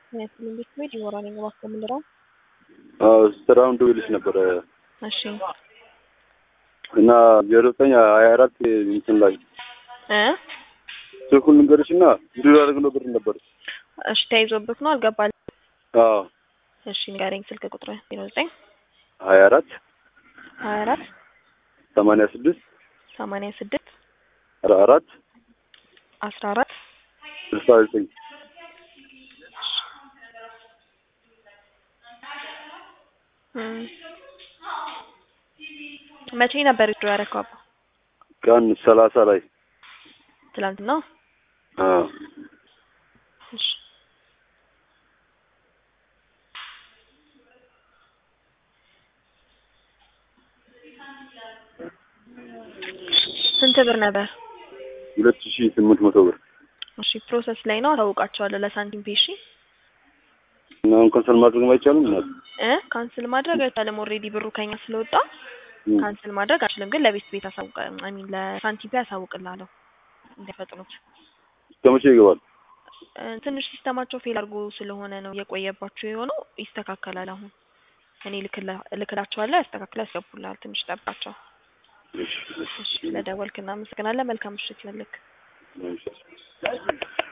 ትምህርት ቤት ይኖራል እባክህ የምንለው ስራውን ደውልሽ ነበረ እሺ እና ዜሮ ዘጠኝ ሀያ አራት እንትን ላይ እ ስልኩን ልንገርሽ እና እንዲሁ ነው ብር ነበር። እሺ ተይዞብህ ነው አልገባል አዎ እሺ ንገረኝ ስልክ ቁጥር ዜሮ ዘጠኝ ሀያ አራት ሀያ አራት ሰማንያ ስድስት ሰማንያ ስድስት አራት አስራ አራት ስልሳ ዘጠኝ እም። መቼ ነበር ድሮ ያደረከው አባ? ቀን ሰላሳ ላይ ትላንትና? አዎ እሺ ስንት ብር ነበር? ሁለት ሺህ ስምንት መቶ ብር እሺ ፕሮሰስ ላይ ነው አሳውቃቸዋለሁ ለሳንቲም ፔ እሺ እና አሁን ካንሰል ማድረግ አይቻልም እናት እ ካንስል ማድረግ አይቻልም ኦልሬዲ ብሩ ከኛ ስለወጣ እም። ካንስል ማድረግ አልችልም ግን ለቤት ቤት አሳውቅ አይ ሚን ለሳንቲም ፔ አሳውቅልሃለሁ እንዲያፈጥኑት እስከ መቼ ይገባል? እ ትንሽ ሲስተማቸው ፌል አድርጎ ስለሆነ ነው የቆየባቸው የሆነው ይስተካከላል አሁን እኔ ልክላ- እልክላቸዋለሁ ያስተካክለው ያስገቡልሃል ትንሽ ጠብቃቸው እሺ፣ እሺ ስለደወልክ እናመሰግናለን መልካም ምሽት ይሁንልህ እሺ።